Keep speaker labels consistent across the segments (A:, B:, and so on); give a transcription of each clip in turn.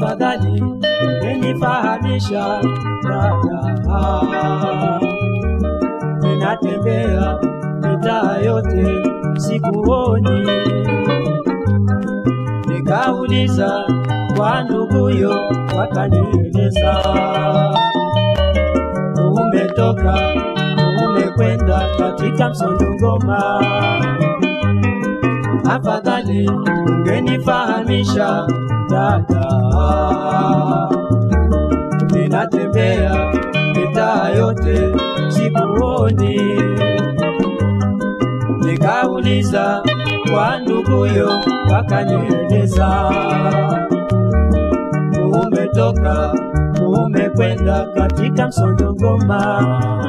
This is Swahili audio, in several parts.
A: afadhali ungenifahamisha dada. Ninatembea mitaa yote sikuoni, nikauliza kwa nduguyo, wakanieleza umetoka umekwenda katika Msondongoma. Afadhali ungenifahamisha dada, ninatembea mitaa yote sikuoni, nikauliza kwa nduguyo, wakanieleza umetoka umekwenda katika Msondongoma.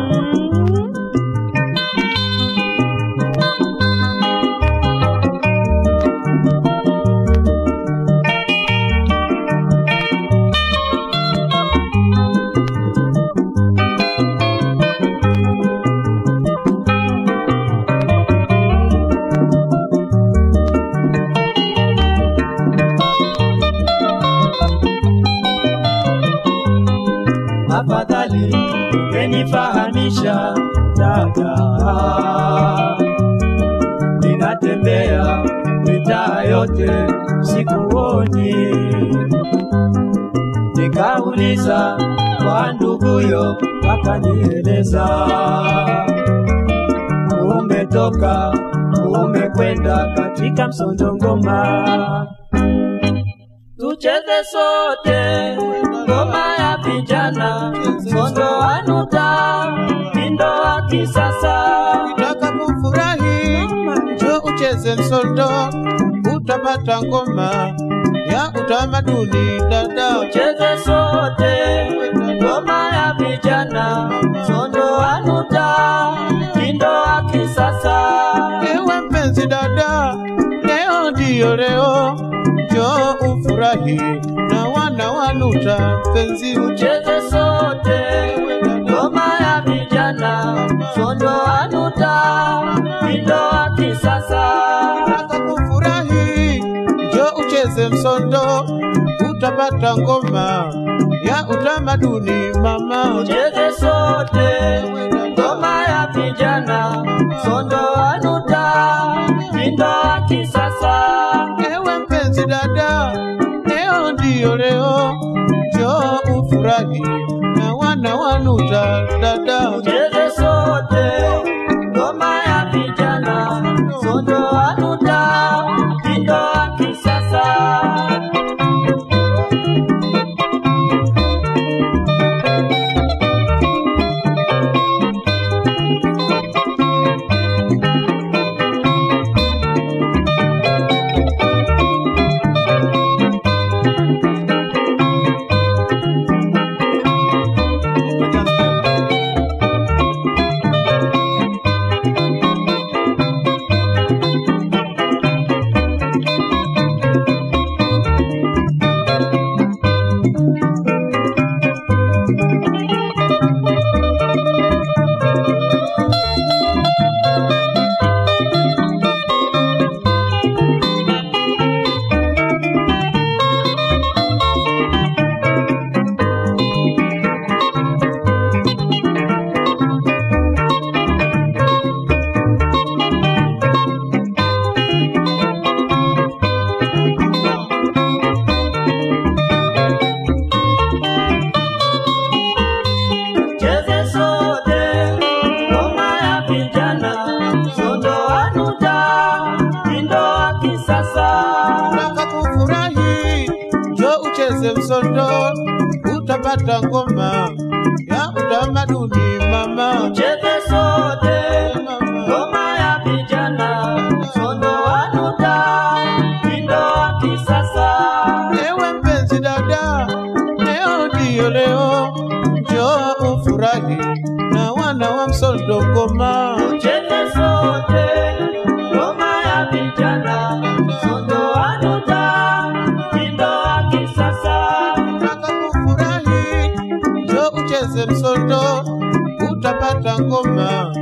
A: afadhali ungenifahamisha dada, ninatembea mitaa yote sikuoni, nikauliza kwa nduguyo, wakanieleza umetoka umekwenda katika Msondongoma tucheze sote ngoma ya vijana, sondo anuta mindo wa kisasa.
B: Ukitaka kufurahi njoo ucheze msondo, utapata ngoma ya utamaduni dada.
A: Tucheze sote ngoma ya vijana, sondo anuta mindo wa kisasa.
B: Ewe mpenzi dada, leo ndiyo leo, njoo ufurahi na wana wanuta mpenzi uche
A: Tucheze sote ngoma ya vijana, sondo anuta mindo wa kisasa.
B: Ukitaka kufurahi njoo ucheze msondo, utapata ngoma ya utamaduni mama.
A: Tucheze sote ngoma ya vijana, sondo anuta mindo wa kisasa.
B: Ewe mpenzi dada, leo ndiyo leo, njoo ufurahi na wana wanuta dada.
A: Tucheze sote ngoma ya vijana, sondo anuta mindo wa kisasa. Cheze sote ngoma ya vijana, sondo anuta mindo wa kisasa.
B: Ukitaka kufurahi njoo ucheze msondo, utapata ngoma ya utamaduni mama.
A: Cheze sote ngoma ya vijana, sondo anuta mindo wa kisasa.
B: Ewe mpenzi dada, leo ndiyo leo, njoo ufurahi na wana wa msondo ngoma.
A: Cheze sote ngoma ya vijana, sondo anuta mindo wa kisasa.
B: Ukitaka kufurahi njoo ucheze msondo, utapata ngoma